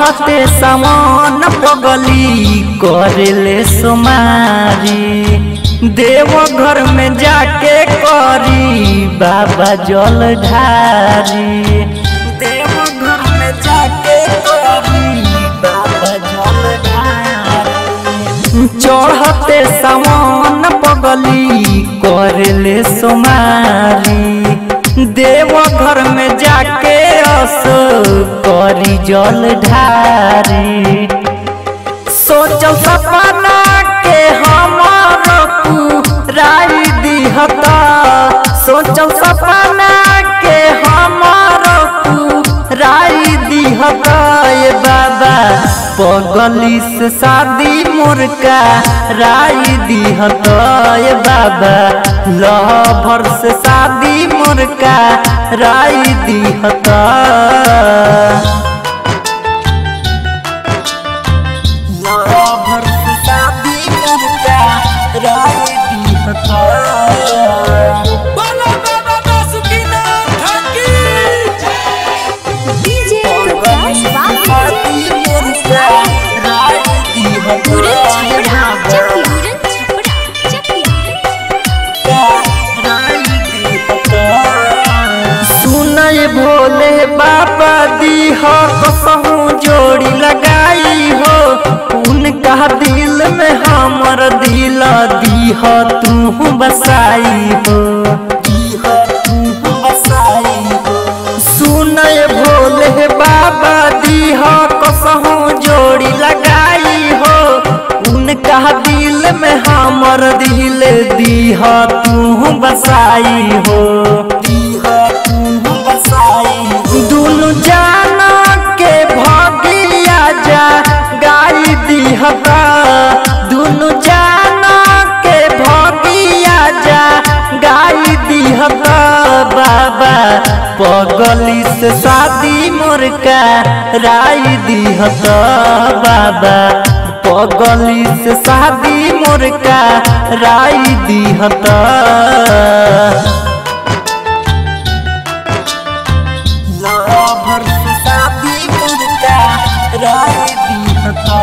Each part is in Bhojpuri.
चढ़ते समान पगली करेले सुमारी देव घर में जाके करी बाबा जल ढारी देव घर में जाके करी बाबा जल ढारी चढ़ते समान पगली करेले सुमारी देव घर में जाके अस करी जल ढारी सोचल सपना के हमार राई दिहता सोचल सपना के हमार राई दिहता ये बाबा पगली से शादी मुर्का राई दिहता ये बाबा लभर से शादी मुर्का राई दिहता लभर से शादी मुर्का राई दिहता बोलो बाबा बासुकीनाथ की डीजे प्रकाश बाबू पूरन छपड़ा चकिया पूरन छपड़ा चकिया सुनय भोले बाबा दीह कसहू जोड़ी लगाई हो उनका दिल में हमर दिल दीह तू बसाई हो दीह तू बसाई हो सुनय भोले बाबा दीह कसहू जोड़ी लगाई हो उनका दिल में हमर दिल दीह तू बसाई हो दीह तू बसाई दुनु जाना के भगिया जा गाई दीहता दुनु जाना के भगिया जा गाई दीहता बाबा पगली से शादी मुर्का राई दीहता बाबा पगली से शादी मुर्का राई दीहता लभर से शादी मुर्का राई दीहता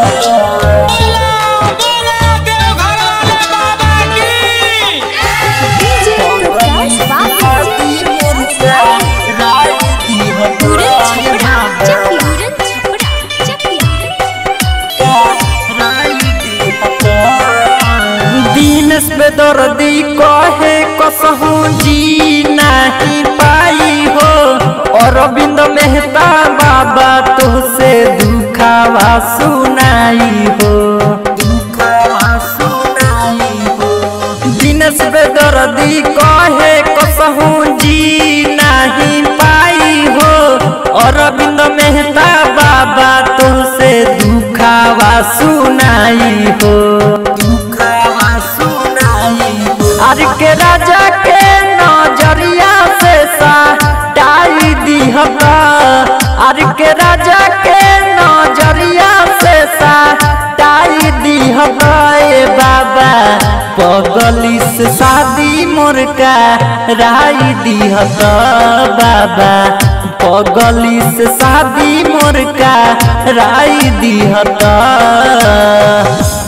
बोलो देवघर वाले बाबा की डीजे प्रकाश बाबू पूरन छपड़ा चकिया पूरन छपड़ा चकिया दीनस पे दर्दी कहे कसहू जी नहीं पाई हो अरविंद मेहता बाबा तुझसे दुखावा सुनाई हो दुखावा सुनाई हो दिनस पे दर्दी कहे कसहू जी नहीं पाई हो अरविंद मेहता बाबा तुझसे दुखावा सुनाई हो दुखावा सुनाई हो अर के राजा के नजरिया से सा डाई दिहता अर के राजा के नजरिया से सा डाई दिहता ए बाबा पगली से शादी मुर्का राई दिहता बाबा पगली से शादी मुर्का राई दिहता